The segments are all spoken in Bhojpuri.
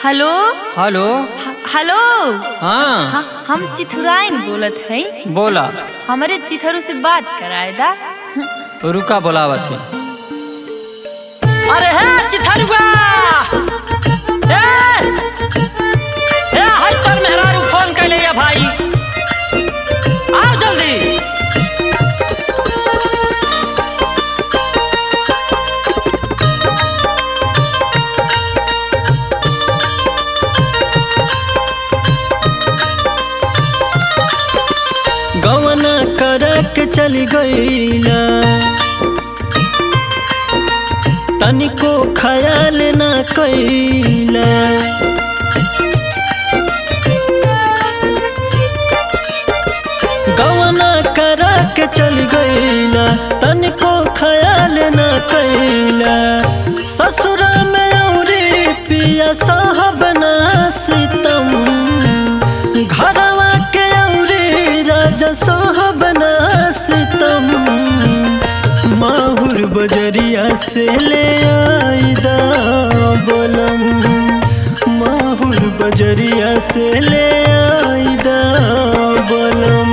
हेलो हेलो ह- हेलो हाँ हाँ हम चिथुराइन बोलत हई बोला हमारे चिथरू से बात कराए दा रुका बोलावत है अरे है चिथरुआ ए ए हाय तर मेहरारू फोन कैले या भाई आओ जल्दी गवना करक चली गईला तनिको ख्याल ना कैला गवना करक चली गईला तनिको ख्याल ना कैला ससुरा में औरी पिया साहब ना सितम घरवा के औरी राजा साहब ना सितम माहुर बजरिया से ले आईदा बोलम माहुर बजरिया से ले आईदा बोलम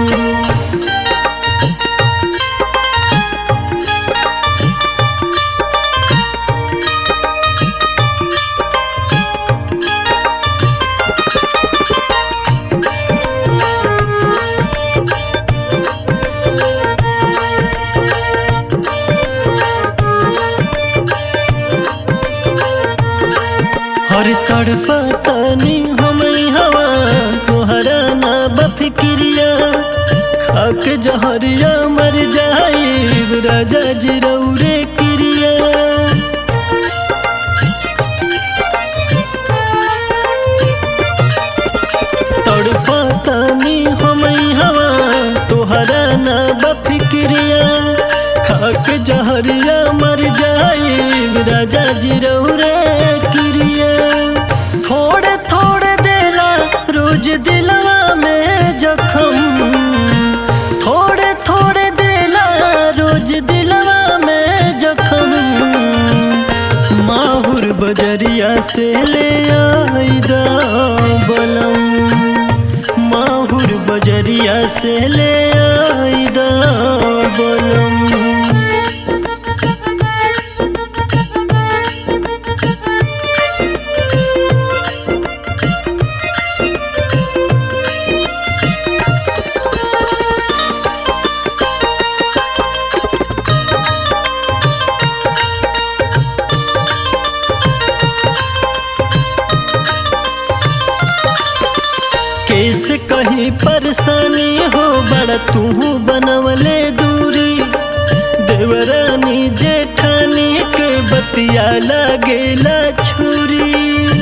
हर तड़पा तनी हम हवा कोहरा ना बफिक्रिया खाक जहरिया मर जाई राजा जी रौरे क्रिया तड़पा तनी हम हवा तोहरा ना बफिक्रिया खाक जहरिया मर जाई राजा जी रौरे क्रिया थोड़े थोड़े देला रोज दिलवा में जखम थोड़े थोड़े देला रोज दिलवा में जखम माहुर बजरिया से ले आईदा बलम माहुर बजरिया से ले आईदा बलम कैसे कहीं परेशानी हो बड़ा तू बनवले दूरी देवरानी जेठानी के बतिया लागेला छुरी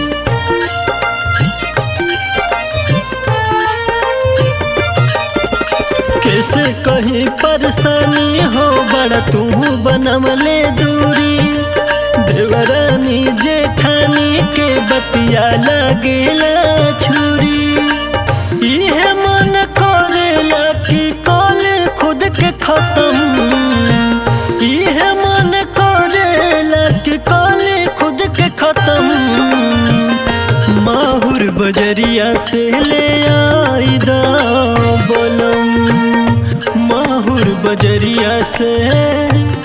कैसे कहीं परेशानी हो बड़ा तू बनवले दूरी देवरानी जेठानी के बतिया लागेला छुरी इहे मन करेला कि कल खुद के खत्म इहे मन करेला कि कल खुद के खत्म माहुर बजरिया से ले आईदा बोलम माहुर बजरिया से